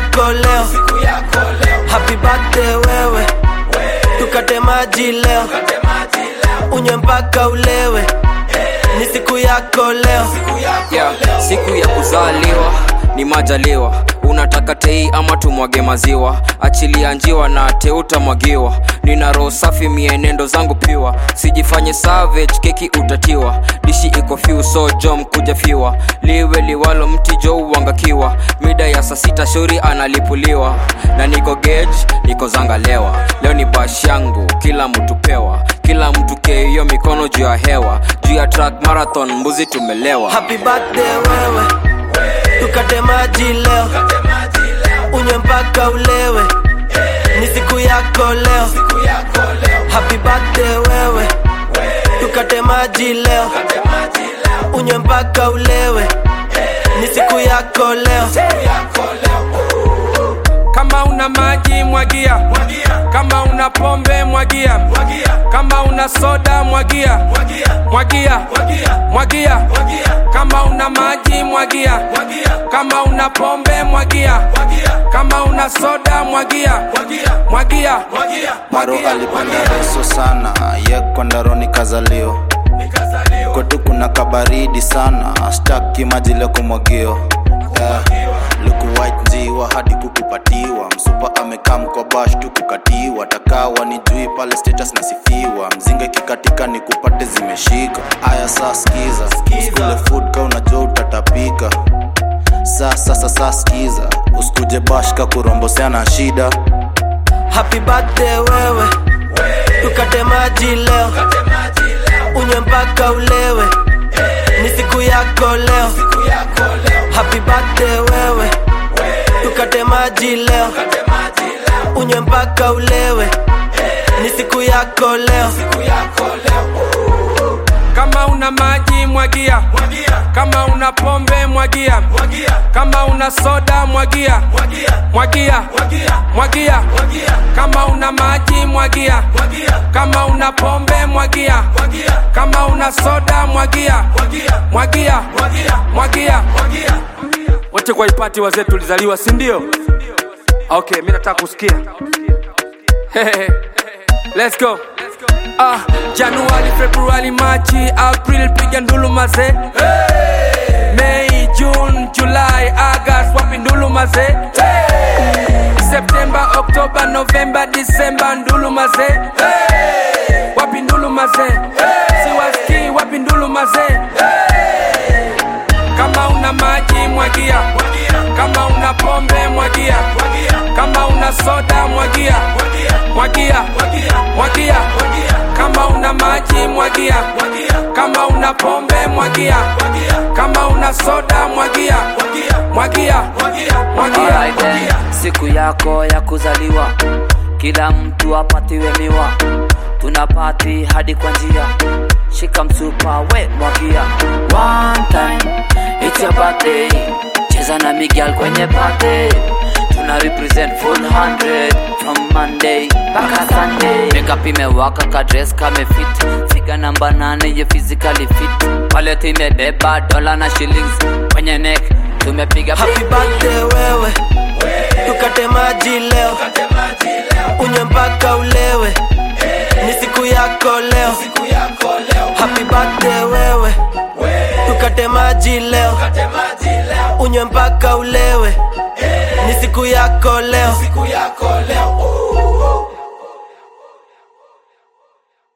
yako leo happy birthday wewe tukate maji leo unywe mpaka ulewe ni siku yako leo yeah, siku ya kuzaliwa ni majaliwa unataka tei ama tumwage maziwa achilia njiwa na teutamwagiwa nina roho safi mienendo zangu piwa sijifanye savage keki utatiwa dishi iko fiu so jom kuja fiwa liwe liwalo mti jo uangakiwa mida ya saa sita shauri analipuliwa na niko gage niko zangalewa leo ni bash yangu kila mtu pewa kila mtu keiyo mikono juu ya hewa juu ya track marathon mbuzi tumelewa happy birthday wewe tukate maji leo unywe mpaka ulewe ni siku yako leo happy birthday wewe tukate maji leo unywe mpaka ulewe ni siku yako leo kama una maji mwagia kama una pombe mwagia kama una soda mwagia mwagia mwagia kama una maji mwagia kama una pombe mwagia kama una soda mwagia mwagia Maro alipenda reso sana ye kwandaroni kazalio kwetu kuna kabaridi sana staki maji leo kumwagio yeah. luku white njiwa hadi kukupatiwa msupa amekaa mkwa bash tu kukatiwa takawa ni jui pale status nasifiwa mzinga ikikatika ni kupate zimeshika aya saa skiza usikule food ka unajua utatapika saa sasa saa skiza usikuje bashka kuromboseana shida happy birthday wewe tukate maji leo unywe mpaka ulewe ni siku yako leo happy birthday wewe tukate maji leo unywe mpaka ulewe ni siku yako leo kama una maji mwagia kama una pombe mwagia kama una soda mwagia mwagia mwagia kama una maji mwagia kama una pombe mwagia kama una soda mwagia mwagia mwagia wote kwa ipati wazee tulizaliwa si ndio okay mi nataka kusikia let's go ah, januari februari machi april piga ndulu maze mei june julai agast wapi ndulu maze septemba oktoba novemba disemba ndulu maze wapi ndulu maze siwaski wapi ndulu maze kama una maji mwagia kama una pombe mwagia kama una soda mwagia mwagia mwagia kama una maji mwagia kama una pombe mwagia kama una soda mwagia mwagia mwagia Alright then, siku yako ya kuzaliwa kila mtu apatiwe miwa tuna pati hadi kwa njia shika msupa we mwagia one time it's your birthday cheza na migal kwenye party tuna represent full 100 from monday mpaka sunday makeup imewaka ka dress kame fit figa namba nane ye physically fit wallet imebeba dola na shillings kwenye neck tumepiga happy birthday wewe tukate maji leo unywe mpaka ulewe ni siku yako leo happy birthday wewe tukate maji leo unywe mpaka ulewe ni siku yako leo